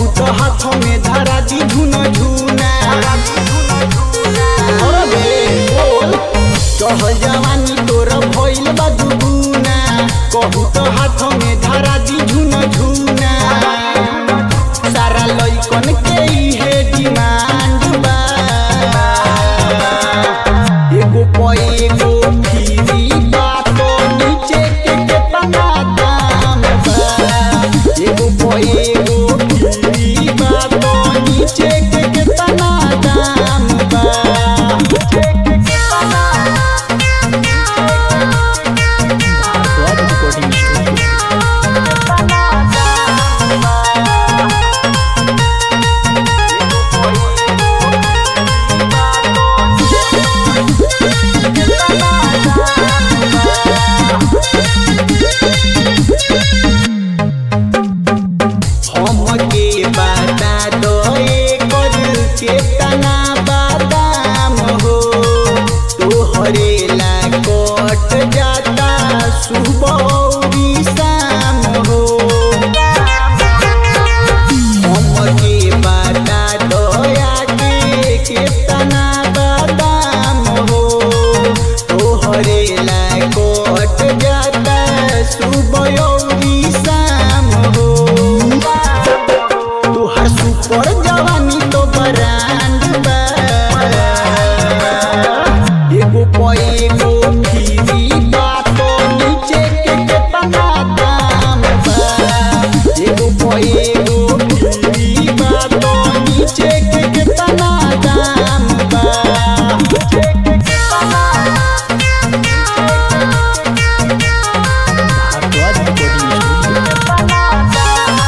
तो हाथ में धरा दी धुन झुना अरे बोल चढ़ल जवानी तोर भइल बा दुगुना कहू तो हाथ में धरा दी झुन झुना सारा लइकन के इहे डिमांड बा एगो प एगो फ्री बा तो नीचे के केतना दाम बा एगो प एगो फ्री बा तो नीचे के केतना दाम बा नीचे के केतना भारद्वाज रिकॉर्डिंग स्टूडियो हमके बता दो एकर केतना बादाम हो तोहरे ला कट जाता सुबह अउरी शाम हो हमके बता दो आगे केतना बादाम हो तोहरे ला कट जाता सुबह अउरी शाम हो तोहर सुपर जवानी तो ब्रांड बा एगो प एगो फ्री बा तो नीचे के केतना दाम बा एगो प एगो फ्री बा तो नीचे के केतना दाम बा नीचे के केतना भारद्वाज रिकॉर्डिंग स्टूडियो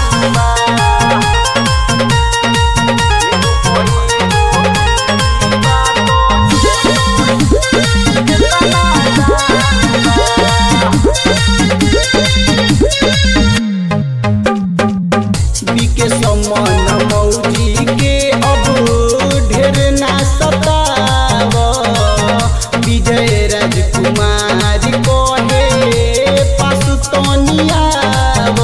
बीके समन मौजी के अब ढेर ना सताव विजय राजकुमार कहे पास तनियाव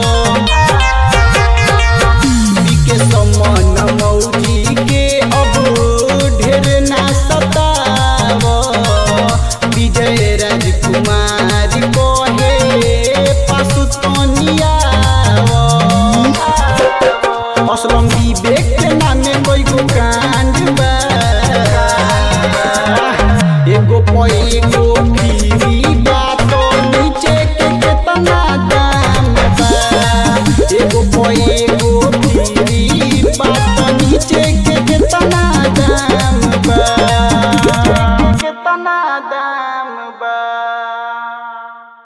बीके समन मौजी के अब ढेर ना सताव विजय राजकुमार कहे पास तनियाव असलम विवेक के नामे कोई गो कांड बा एगो प एगो फ्री